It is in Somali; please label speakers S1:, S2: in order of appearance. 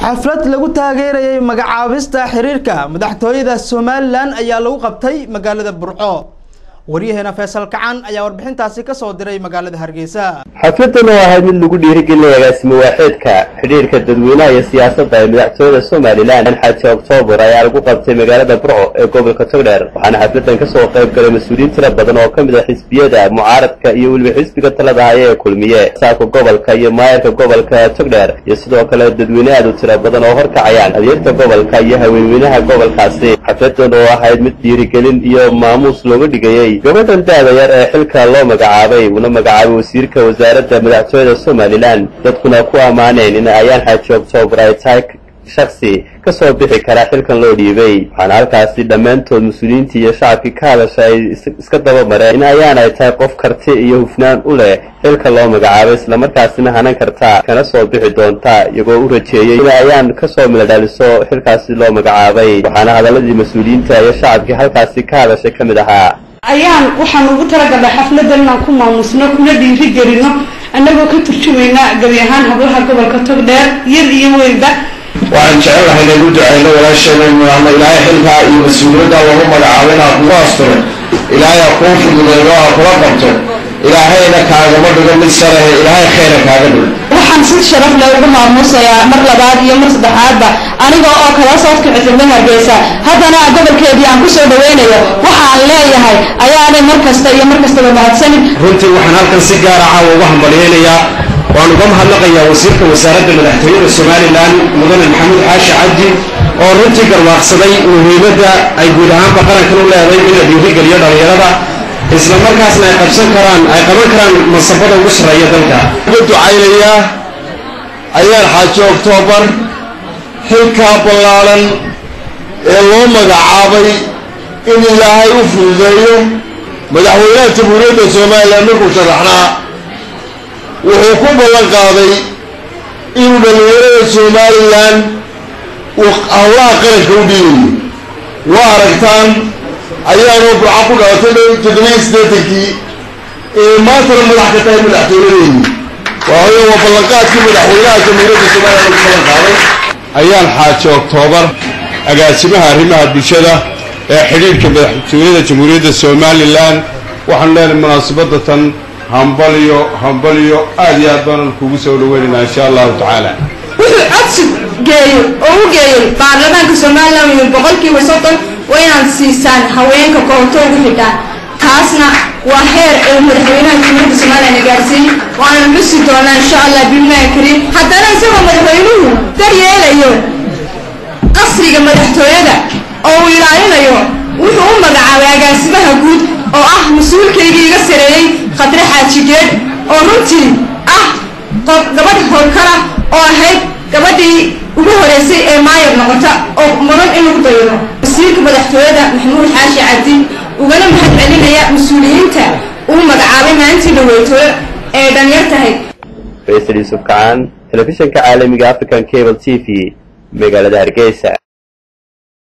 S1: xaflad lagu taageerayay magacaabista xiriirka madaxtooyada somalilan ayaa lagu qabtay magaalada burco waryaheena faysal kacan ayaa warbixintaasi kasoo diray magaalada hargeysa
S2: xafladan oo ahayd mid lagu dhiirigelinaya agaasimo waaxeedka xidhiirka dadweynaha iyo siyaasadda ee madaxtooyada somalilan xaji oktoobar ayaa lagu qabtay magaalada burco ee gobolka togdheer waxaana xafladan kasoo qayb galay mas-uuliyiin tira badan oo ka mid ah xisbiyada mucaaradka iyo weliba xisbiga talada haya ee kulmiye saaka gobolka iyo maayarka gobolka togdheer iyo sidoo kale dadweyne aad u tira badan oo horkacayaan adeerta gobolka iyo haweenweynaha gobolkaasi xafladan oo ahayd mid dhiirigelin iyo maamuus looga dhigayey gabadhan da-da yar ee xilka loo magacaabay uuna magacaabay wasiirka wasaaradda madaxtooyada somalilan dadkuna ku ammaaneen in ayaan xaaji oktoobar ay tahay shaksi ka soo bixi karaa xilkan loo dhiibay waxaana halkaasi dhammaantood mas-uuliyiintii iyo shacabkii ka hadasha ay iska daba mareen in ayaan ay tahay qof karti iyo hufnaan u leh xilka loo magacaabay islamarkaasina hanan karta kana soo bixi doonta iyagoo u rajeeyey in ayaan kasoo miladhaliso xilkaasi loo magacaabay waxaana hadaladii mas-uuliyiinta iyo shacabkii halkaasi ka hadashay ka mid ahaa
S3: ayaan waxaan ugu talagalnay xafladan inaan ku maamusno kuna dhiiri gelino annagoo ka turjumayna gebi ahaan hablaha gobolka togdheer yar iyo weynba
S4: waxaan jecelahay inaygu ducayno walaasheena ama ilaahay xilkaa iyo mas-uuliyadda lagu magacaabay inaad kugu asturo ilaahay ha kuu fududeeyo ha kula qabto ilaahayna kaagama dhigo mid sarehe ilaahay khayra kaaga dhigo
S3: waxaan si sharaf leh ugu maamuusayaa mar labaad iyo mar saddexaadba aniga oo kala socodka cidibna hargeysa haddana gobolkeedii aan kusoo dhaweynayo waxaan leeyahay ayaanay mar kasta iyo mar kastaba mahadsanin
S4: runtii waxaan halkan si gaara caawa uga hambalyeynayaa waan uga mahadnaqayaa wasiirka wasaaradda madaxtooyada somalilan mudane maxamuud xaashi cabdi oo runtii garwaaqsaday muhiimadda ay guud ahaanba qarankan u leeday in la dhiirigeliyo dhallinyarada isla markaasna ay qabsan karaan ay qaban karaan masabada ugu sarreeya dalka uga ducaynayaa ayaan xaaji oktoobar xilkaa ballaaran ee loo magacaabay in ilaahay u fududeeyo madaxweynaha jamhuuriyadda somalilan markuu sharaxnaa wuxuu ku ballan qaaday inuu dhallinyarada somalilan uu howlaha qaranka u dhiibayo waa aragtaan ayaanoo burca ku dhalatay toddobiyo siddeetankii ee maantana madax ka tahay madaxtooyadeedii waayo waa ballanqaadkii madaxweynaha jamhuuriyadda somalilan ugu ballan qaaday ayaan xaaji oktoobar agaasimaha arrimaha bulshada ee xidhiirhka madaxtooyada jamhuuriyadda somalilan waxaanu leenahay munaasabadda tan hambaliyo hambaliyo aad iyo aad baanan kugu soo dhaweynaynaa insha allahu tacaala
S3: wuxuu codsi geeyo oo u geeyey baarlamaanka somalilan iyo boqolkiiba soddon waa inaad siisaan haweenka koonto ugu xidhaan taasna waa heer ee madaxweynaha jamhuuriyadda somalilan gaarsiiyey waanan xusi doonaa insha allah billahi kariim haddana isagoo madaxweynuhu daryeelayo qasriga madaxtooyada oo uu ilaalinayo wuxuu u magacaabay agaasimaha guud oo ah mas-uulkaygii iga sareeyey khadre xaajigeed oo runtii ah gabadh howlkara oo ahayd gabadhii ugu horeysay ee maayar noqota oo mudan in lagu daydo wasiirka madaxtooyada maxamuud xaashi cabdi ugana mahad celinaya mas-uuliyiinta uu magacaabay maalintii dhaweytooyo ee dhanyar tahay
S2: faysal yuusuf kacaan telefishinka caalamiga african cable t v magaalada hargeysa